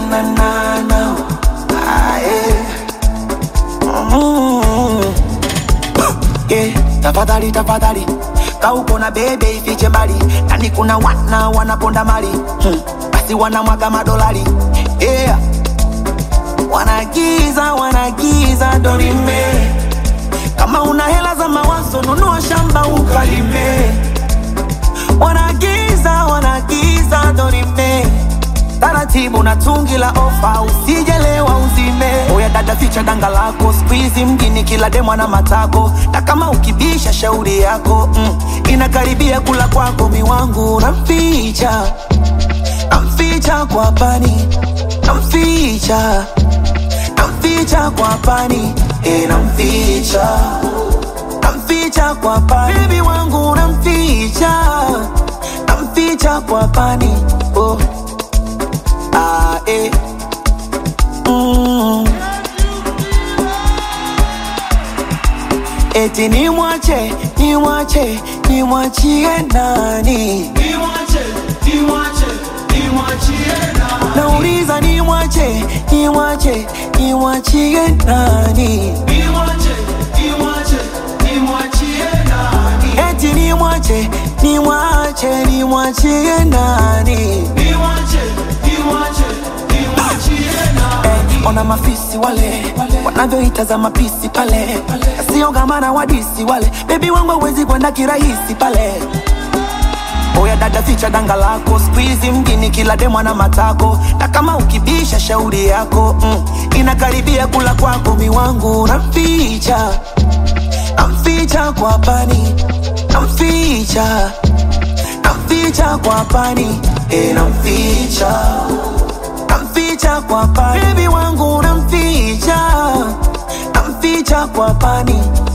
na na na ah, yeah. mm. yeah. Tafadhali tafadhali kauko na bebe ifiche mbali nani kuna wana wanaponda mali hmm. basi wanamwaga madolari yeah. wanagiza wanagiza dorime kama una hela za mawazo nunua shamba ukalime wanagiza wanagiza dorime taratibu na tungi la ofa usijelewa uzime oya dada ficha danga lako skuizi mjini kila demwa na matako na kama ukibisha shauri yako mm, inakaribia kula kwako miwangu namficha namficha kwa pani namficha namficha kwa pani e namficha namficha kwa pani bebi wangu namficha namficha kwa pani oh. Ah, eh. mm. Eti nimwache nimwache nimwachie nani Niwache, niwache, niwachie nani? nauliza nimwache nimwache nimwachie nani Niwache, niwache, niwachie nani? eti nimwache nimwache nimwachie nani Niwache, niwache, niwachie nani? Eh, ona mafisi wale wanavyoita mapisi pale siogamana wadisi wale bebi wangu awezi kwenda kirahisi pale oya dada ficha danga lako skuizi mjini kila demwa na matako na kama ukibisha shauri yako mm, inakaribia kula kwako miwangu namficha namficha kwa pani namficha namficha kwa pani e, namficha namficha kwa pani bebi wangu namficha namficha kwa pani